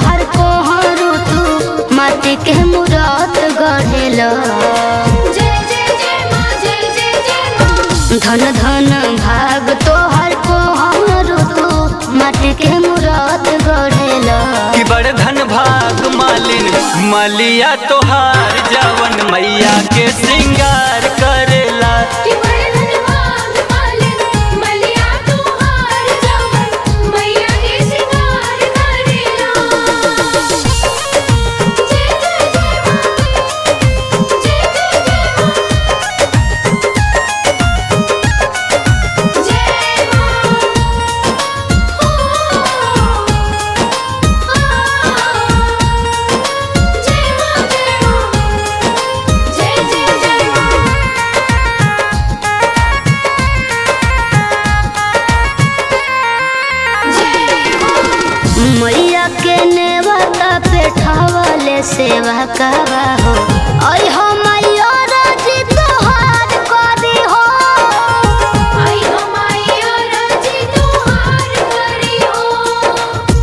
तोहर कोहरू तू माटी के मूरत गढ़ेल जय जय जय माँ जय जय जय माँ धन धन भाग तोहर कोहरू तू माटी के मूरत गढ़ेल कि बड़ धन भाग मालिन मलिया तोहार जवन मैया के श्रृंगार करेला कि बड़े धनवान मालिन मलिया तोहार जवन मैया के सिंगार करेला जय जय जय माँ जय जय जय माँ जय माँ जय माँ जय माँ जय जय जय माँ मैया के नेवता पे ठवले सेवा करा हो आई हो मैया राजी तोहार करी हो आई हो मैया राजी तोहार करी हो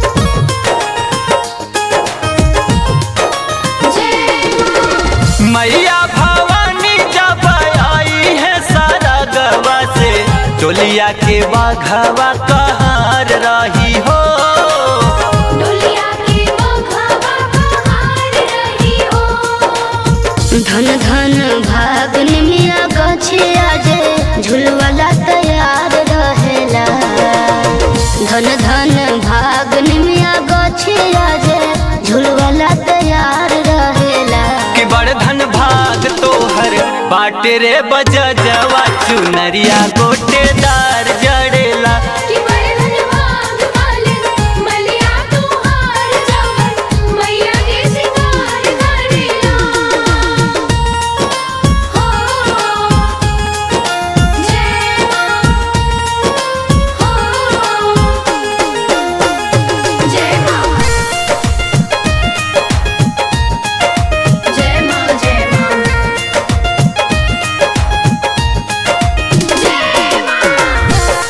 जय मैया भवानी जब आई है सारा गवा से टोलिया के बाघवा कहार रही हो डोलिया के बघवा कहार रही हो धन धन भाग निमिया गछिया जे झुलवाला तैयार रहेला धन धन भाग निमिया गछिया जे झुलवाला तैयार रहेला कि बड़ धन भाग तोहर बाटे रे बजवा चुनरिया गोटेदार जड़ेला कि बड़े धनवान मालिन मलिया तोहार जवन मैया के सिंगार करेला हो जय माँ हो जय माँ जय माँ जय माँ जय माँ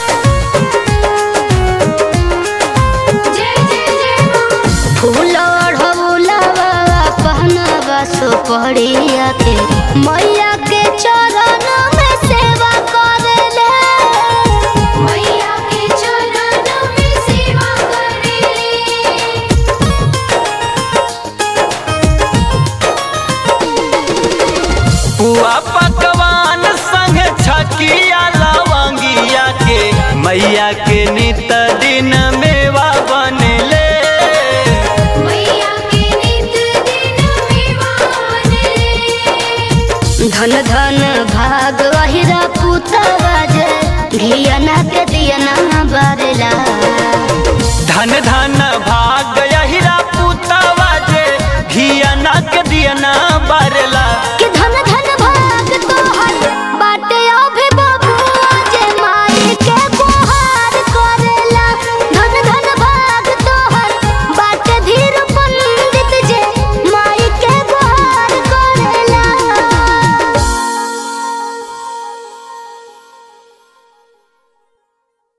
जय जय जय माँ फूल ओढ़ौलावा पहनावा सुपड़िया के मैया के चरण में सेवा करेले मैया के चरणों में सेवा करेले पुआ पकवान संग छकिया लवंगिया के मैया